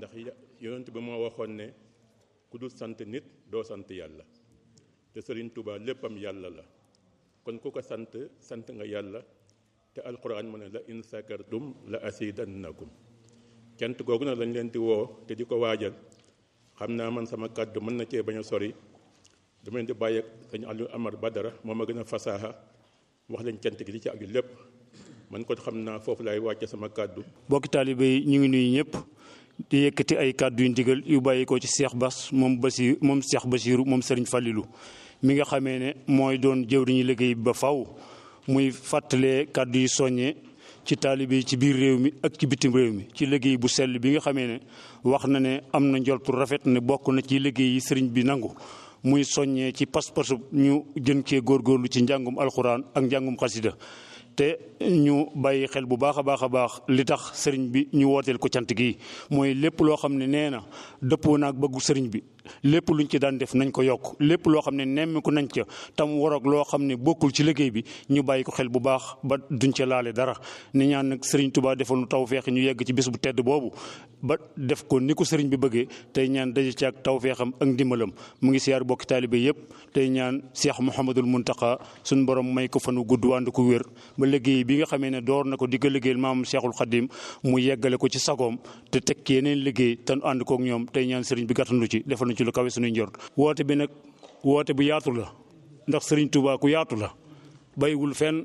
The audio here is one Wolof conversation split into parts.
ndax yonent bi moo waxoon ne ku dul sant nit doo sant yàlla te Sëriñ Tuubaa léppam yàlla la kon ku ko sant sant nga yàlla te alquran mu ne la in sakartum la asidannakum cant googu nag lañ leen di woo te di ko waajal xam naa man sama kàddu mën na cee bañ a sori dama leen di bàyyi ak sëñ Aliou Amar Badara moom a gën a fasaaxa wax leen cant gi li ci aju lépp man ko xam naa foofu laay wàcce sama kàddu bokki taalibe yi ñu ngi nuyu ñëpp di yëkkati ay kàddu yu ndigal yu bàyyi ko ci Cheikh Bass moom Basi moom Cheikh Basiru moom Serigne Fallilou mi nga xamee ne mooy doon jëwriñu liggéey ba faw muy fàttalee kàddu yi soññee ci taalibe yi ci biir réew mi ak ci bitim réew mi ci liggéey bu sell bi nga xamee ne wax na ne am na njoltu rafet ne bokk na ci liggéey yi sëriñ bi nangu muy soññee ci pas-pasu ñu jën cee góorgóorlu ci njàngum alxuraan ak njàngum xasida te ñu bàyyi xel bu baax a baax a baax li tax sëriñ bi ñu wooteel ko cant gi mooy lépp loo xam ne nee na dëppoo naag bëggu sëriñ bi lépp luñ ci daan def nañ ko yokk lépp loo xam ne nemmiku nañ ca tam waroog loo xam ne bokkul ci liggéey bi ñu bàyyi ko xel bu baax ba duñ ca laale dara ni ñaan nag sëriñ Tuubaa defal nu tawfeex ñu yegg ci bés bu tedd boobu ba def ko ni ko sëriñ bi bëggee tey ñaan daje ci ak tawfeexam ak ndimbalam mu ngi siyaar bokki taalibe yépp tey ñaan Cheikh Mouhamadul Muntaqa suñ borom may ko fanu gudd ànd ko wér ba liggéey bi nga xamee ne door na ko di ko liggéeyal maam Cheikhul Khadim mu yeggale ko ci sagoom te teg yeneen liggéey te nu ànd kook ñoom tey ñaan sëriñ bi gàttandu ci defal na ci lu kawe suñuy njort woote bi nag woote bu yaatu la ndax sëriñ Touba ku yaatu la bàyyiwul fenn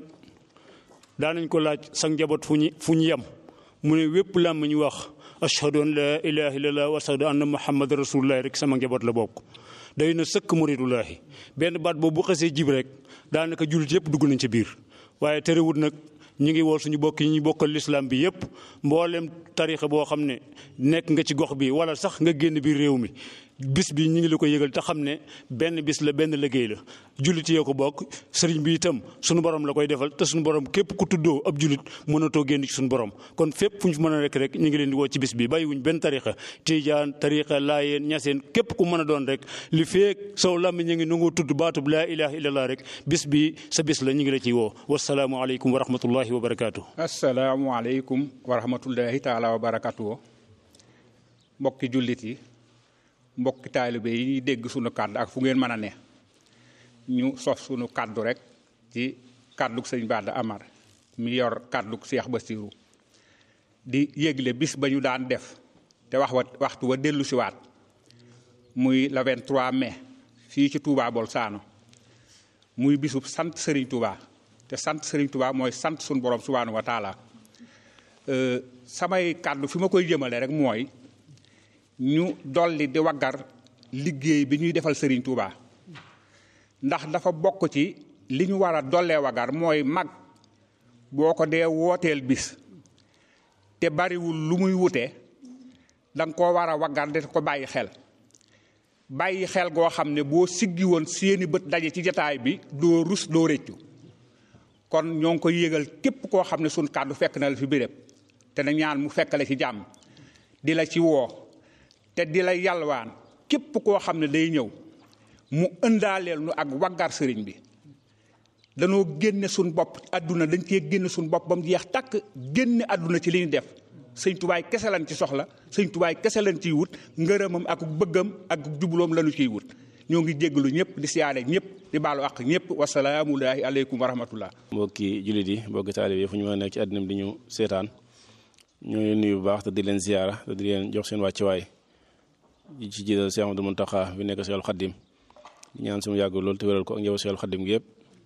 daanañ ko laaj sa njaboot fu ñu fu ñu yem mu ne wépp làmm ñu wax ashhadu an laa ilaha illallah wa ashhadu anna muhammad rasulullah rek sama njaboot la bokk day na sëkk muridullahi benn baat boobu bu xasee jib rek daanaka jullit yëpp dugg nañ ci biir waaye terewut nag ñu ngi woo suñu bokk yi ñu bokkal lislaam bi yëpp mboolem tarixa boo xam ne nekk nga ci gox bi wala sax nga génn biir réew mi bis bi ñu ngi la ko yëgal te xam ne benn bis la benn liggéey la jullit yee ko bokk sëriñ bi itam suñu borom la koy defal te suñu borom képp ku tuddoo ab jullit mënatoo génn ci suñu borom kon fépp fu ñu mën a rek rek ñu ngi leen di woo ci bis bi bàyyiwuñ benn tarixa tiijaan tarixa laayeen ñaseen képp ku mën a doon rek li feek sow lammi ñu ngi nangoo tudd baatub laa ilaha illallah rek bis bi sa bis la ñu ngi la ciy woo wasalaamu aleykum wa rahmatullahi wa barakaatu. asalaamualeykum wa rahmatullahi taala wa barakaatu mbokki jullit yi mbokki taalibe yi ñuy dégg sunu kàddu ak fu ngeen mën a ne ñu sof sunu kàddu rek ci kàddug sëñ Bada Amar mi yor kàddug Cheikh Bassirou di yégle bis ba ñu daan def te wax wa waxtu wa dellu siwaat muy le 23 mai fii ci Touba Bolzano muy bisub sant Serigne Touba te sant Serigne Touba mooy sant sunu borom subhaanahu wa taala samay kàddu fi ma koy jëmale rek mooy ñu dolli di waggar liggéey bi ñuy defal Serigne Touba ndax dafa bokk ci li ñu war a dollee waggar mooy mag boo ko dee wooteel bis te bariwul lu muy wute danga koo war a waggar de ko bàyyi xel bàyyi xel goo xam ne boo siggi woon seeni bët daje ci jataay bi doo rus doo rëccu kon ñoo ngi koy yégal képp koo xam ne suñ kàddu fekk na la fi béréb te na ñaan mu fekkale ci jàmm di la ci woo te di la yalwaan képp koo xam ne day ñëw mu ëndaaleel nu ak waggar sëriñ bi danoo génne suñ bopp àdduna dañ cee génne suñ bopp ba mu jeex takk génne àdduna ci li ñu def sëñ tubaay kese lañ ci soxla sëñ tubaay kese lañ ciy wut ngërëmam ak bëggam ak jubloom lañu ciy wut ñoo ngi jéggalu ñëpp di siyaare ñëpp di baalu ak ñëpp wasalaamullahi aleykum wa rahmatullah mbokki jullit yi mbokki taalib yi fu ñu mën a nekk ci àddina bi di ñu seetaan ñoo leen nuyu bu baax te di leen ziyaara te di leen jox seen wàccuwaay ci jiital Cheikh Amadou Mountakha bi nekk Cheikhul Khadim di ñaan sumu yàgg loolu te wéral ko ak njaboot Cheikhul Khadim gi yëpp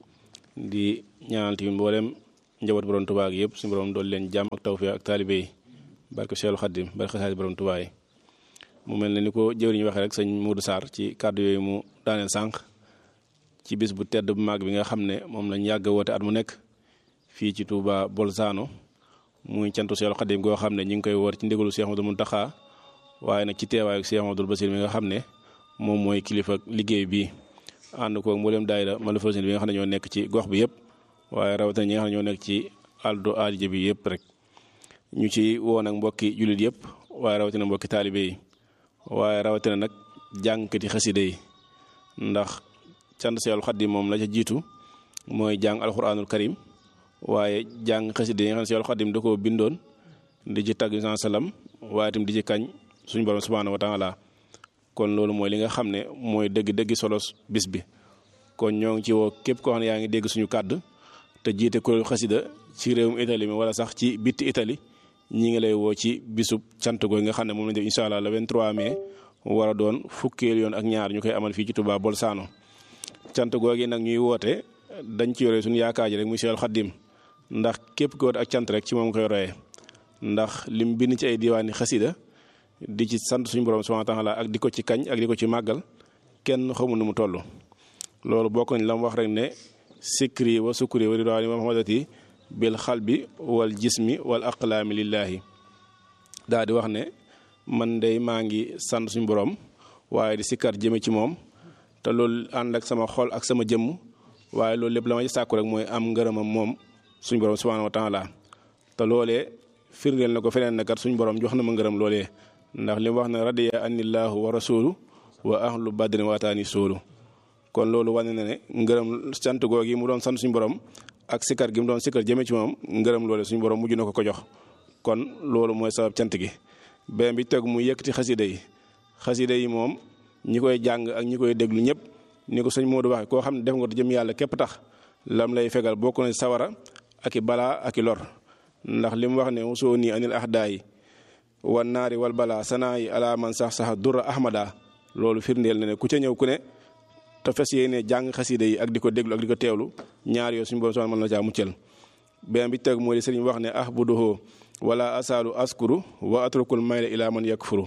di ñaanal tamit mboolem njaboot borom Tuubaa gi yëpp suñu borom dool leen jàmm ak tawfeex ak taalibe yi barke Cheikhul Khadim barke xasaay borom Tuubaa yi mu mel ne ni ko jëwriñ waxee rek sëñ Modou Sarr ci kàddu yooyu mu daaneel sànq ci bis bu tedd bu mag bi nga xam ne moom lañ yàgg woote at mu nekk fii ci Touba Bolzano muy cantu Cheikhul Khadim goo xam ne ñu ngi koy woor ci ndigalu Cheikh Amadou Mountakha waaye nag ci teewaayu Cheikh Amadou Bassir mi nga xam ne moom mooy kilifa liggéey bi ànd koog mboolem daayira Malfawzeyni bi nga xam ne ñoo nekk ci gox bi yëpp waaye rawatina ñi nga xam ne ñoo nekk ci aldo aadija bi yëpp rek ñu ci woo nag mbokki jullit yëpp waaye rawatina mbokki taalibe yi waaye rawatina nag jàngkati xaside yi ndax cant Seexul Xadiim moom la ca jiitu mooy jàng alxuraanul karim waaye jàng xaside yi nga xam ne Seexul Xadiim da koo bindoon di ci tagg saa salaam waaye itam di ci kañ suñu borom subhaanahu wa taala kon loolu mooy li nga xam ne mooy dëgg-dëgg solo bis bi kon ñoo ngi ci woo képp koo xam ne yaa ngi dégg suñu kàddu te jiite kuréelu xasida ci réewum Italie mi wala sax ci bitti Italie ñi ngi lay woo ci bisub cant googu nga xam ne moom lañ def incha allah le 23 mai war a doon fukkeel yoon ak ñaar ñu koy amal fii ci Touba Bolzano cant googu nag ñuy woote dañ ci yore suñu yaakaar ji rek muy Seexul Xaddim ndax képp ko woote ak cant rek ci moom koy royee ndax lim bind ci ay diwaani xasida di ci sant suñu borom subhaanahu wa taala ak di ko ci kañ ak di ko ci màggal kenn xamul nu mu toll loolu bokk nañ la mu wax rek ne sikri wa sukri wa ridwaani wa mahamadati bil xalbi wal jismi wal aqlaami lillaahi daa di wax ne man day maa ngi sant suñu borom waaye di sikkar jëme ci moom te loolu ànd ak sama xol ak sama jëmm waaye loolu lépp la ma ci sàkku rek mooy am ngërëmam moom suñu borom subhaanahu wa taala te loolee firndeel na ko feneen na kat suñu borom jox na ma ngërëm loolee ndax li mu wax ne radiya anillahu wa rasulu wa ahlu badrin waataani soolu kon loolu wane na ne ngërëm sant googi mu doon sant suñu borom ak sikkar gi mu doon sikkar jëme ci moom ngërëm loole suñu borom mujj na ko ko jox kon loolu mooy sabab cant gi beneen bi tegu mu yëkkati xasida yi xasida yi moom ñi koy jàng ak ñi koy déglu ñëpp ni ko sëñ Modou waxee koo xam ne def nga ko jëm yàlla képp tax lam lay fegal bokk na sawara ak i balaa ak i lor ndax li mu wax ne usoo nii anil ahdaayi wan naari wal balaa sanaa yi ala man sax sax dura ahmada loolu firndeel na ne ku ca ñëw ku ne te fes yéene jàng xasida yi ak di ko déglu ak di ko teewlu ñaar yoo suñu borom soxna mën na caa muccal beneen bi teg moo di sëriñ wax ne ah bu doxoo wala asaalu askuru wa atrukul mayla ila man yakfuru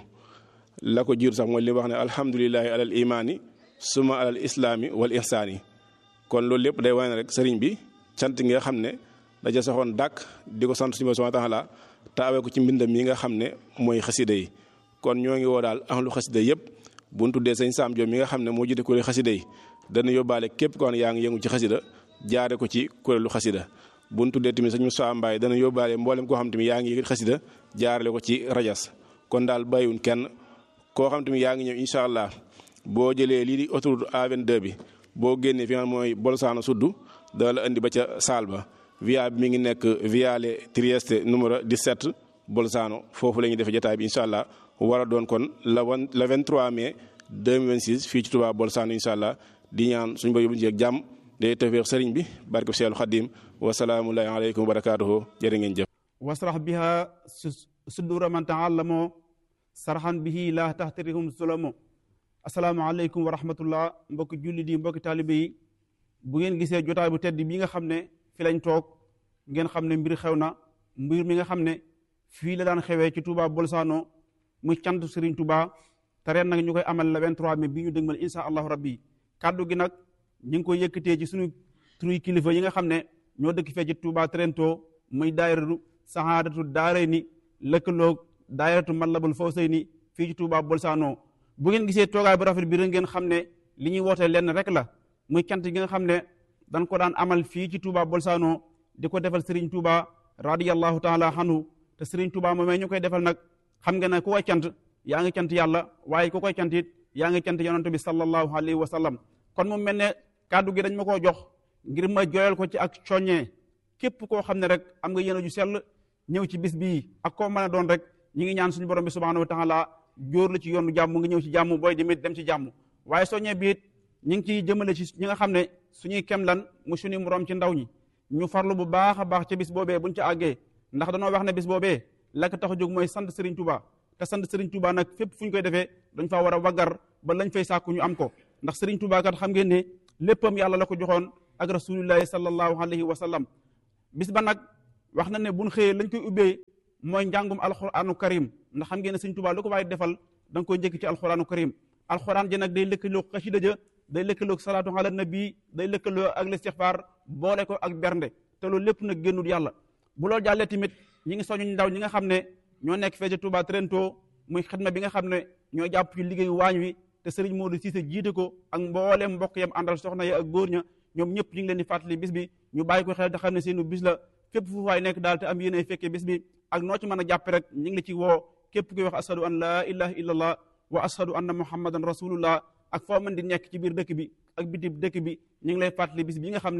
la ko jiitu sax mooy li wax ne alhamdulilahi alal imaani suma alal islaami wal ihsaani kon loolu lépp day wane rek sëriñ bi cant nga xam ne daja saxoon dàkk di ko sant suñu borom subhaanahu wa taala te awee ko ci mbindam yi nga xam ne mooy xasida yi kon ñoo ngi woo daal ahlu xasida yëpp bu ñu tuddee sëñ Saam Joom mi nga xam ne moo jiite kuréelu xasida yi dana yóbbaale képp koo xam ne yaa ngi yëngu ci xasida jaare ko ci kuréelu xasida bu ñu tuddee tamit sëñ Moussa Mbaye dana yóbbaale mboolem koo xam tamit yaa ngi yëkkati xasida jaarale ko ci rajas kon daal bàyyiwun kenn koo xam tamit yaa ngi ñëw incha allah boo jëlee lii di autoroute A22 bi boo génnee fi nga xam mooy Bolzano suddu dana la indi ba ca saal ba via bi mi ngi nekk Viale Trieste numéro 17 Bolzano foofu la ñuy defee jotaay bi incha allah war a doon kon la wan le 23 mai 2026 fii ci Touba Bolzano incha allah di ñaan suñu bëri bu ñu jàmm day tawfeex sëriñ bi barke Seexul Xadim wa salaamu aleykum wa barakaatuhu jërë ngeen jëf. wasrax biha sudura man taallamo sarxan bihi la taxtarihum sulamo asalaamaaleykum wa rahmatullah mbokki jullit yi mbokki taalibe yi bu ngeen gisee jotaay bu tedd bi nga xam ne fi lañ toog ngeen xam ne mbir xew na mbir mi nga xam ne fii la daan xewee ci Touba Bolzano muy cant Serigne Touba te ren nag ñu koy amal le 23 mai bi ñu dëgmal insha allahu rabbi kaddu gi nag ñu ngi koy yëkkatee ci suñu turu kilifa yi nga xam ne ñoo dëkk fee ci Touba Trento muy daayiratu sahaadatu daarayni lëkkaloog daayiratu Matlabul Fawzayni fii ci Touba Bolzano bu ngeen gisee toogaay bu rafet bi rek ngeen xam ne li ñuy woote lenn rek la muy cant gi nga xam ne dañ ko daan amal fii ci Touba Bolzano di ko defal Serigne Touba radiyallahu taala anhu te Serigne Touba moomee ñu koy defal nag xam nga ne ku koy cant yaa ngi cant yàlla waaye ku koy cant it yaa ngi cant yonent bi sallallahu alayhi wa sallam kon mu mel ne kàddu gi dañ ma koo jox ngir ma joyal ko ci ak soññee képp koo xam ne rek am nga yéene ju sell ñëw ci bis bii ak koo mën a doon rek ñi ngi ñaan suñu borom bi subhanahu wa taala jóor la ci yoonu jàmm nga ñëw ci jàmm booy demit dem ci jàmm waaye soññee bi it ñi ngi ciy jëmale ci ñi nga xam ne suñuy kem lan mu suñuy moroom ci ndaw ñi ñu farlu bu baax a baax ci bis boobee buñ ci àggee ndax danoo wax ne bis boobee la ko tax a jóg mooy sant Serigne Touba te sant Serigne Touba nag fépp fu ñu koy defee dañ faa war a waggar ba lañ fay sàkku ñu am ko ndax Serigne Touba kat xam ngeen ne léppam yàlla la ko joxoon ak rasulillahi sallallahu alayhi wa sallam bis ba nag wax na ne buñ xëyee lañ koy ubbee mooy njàngum alquranu karim ndax xam ngeen ne Serigne Touba lu ko waaye defal da nga koy njëkk ci alquranu karim alquran ji nag day lëkkaloo xasida ja day lëkkaloo salaatu ala nabi day lëkkaloo ak listixfaar boole ko ak bernde te loolu lépp nag génnul yàlla bu loolu jàllee tamit ñi ngi soñu ndaw ñi nga xam ne ñoo nekk fee ci Touba Trento muy xidma bi nga xam ne ñoo jàpp ci liggéeyu waañ wi te Serigne Modou Cissé jiite ko ak mbooleem mbokk yam àndal soxna ya ak góor ña ñoom ñëpp ñu ngi leen di fàttali bis bi ñu bàyyi ko xel te xam ne seenu bis la fépp fu waay nekk daal te am yéene fekkee bis bi ak noo ci mën a jàppe rek ñu ngi la ci woo képp kuy wax ashadu an laa ilaha illallah wa ashadu anna muhammadan rasulullah ak foo mën di nekk ci biir dëkk bi ak biti dëkk bi ñu ngi lay fàttali bis bi nga xam ne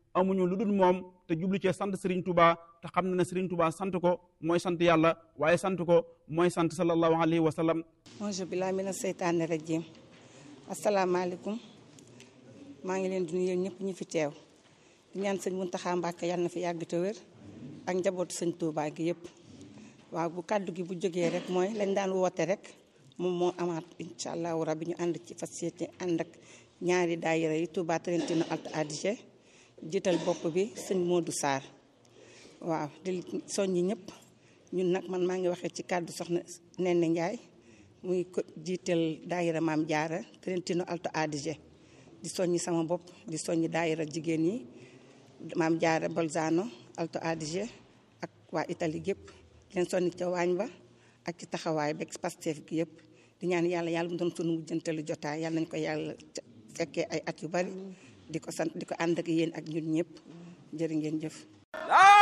amuñu lu dul moom te jublu cee sant Serigne Touba te xam na ne Serigne Touba sant ko mooy sant yàlla waaye sant ko mooy sant sallallahu alayhi wa sallam. auzu billaahi mina seytaani rajiim asalaamaaleykum maa ngi leen di nuyu yéen ñëpp ñu fi teew di ñaan sëñ Muntaxa Mbàkke yàlla na fi yàgg te wér ak njabootu sëñ Touba gi yëpp waaw bu kàddu gi bu jógee rek mooy lañ daan woote rek moom moo amaat incha allahu rabbi ñu ànd ci fas yéene ànd ak ñaari daayira yi Touba Trentino Alto Adige jiital bopp bi sëñ Modou Sarr waaw di soññi ñëpp ñun nag man maa ngi waxee ci kàddu soxna Nene Ndiaye muy ko jiital daayira maam jaara Trentino Alto Adige di soññi sama bopp di soññi daayira jigéen yi maam jaara Bolzano Alto Adige ak waa Italie gépp leen soññi ca waañ ba ak ci taxawaay beeg Pastef gi yëpp di ñaan yàlla yàlla mu doon sunu mujjantalu jotaay yàlla nañ ko yàlla fekkee ay at yu bari di ko sant di ko ànd ak yéen ak ñun ñëpp jërë ngeen jëf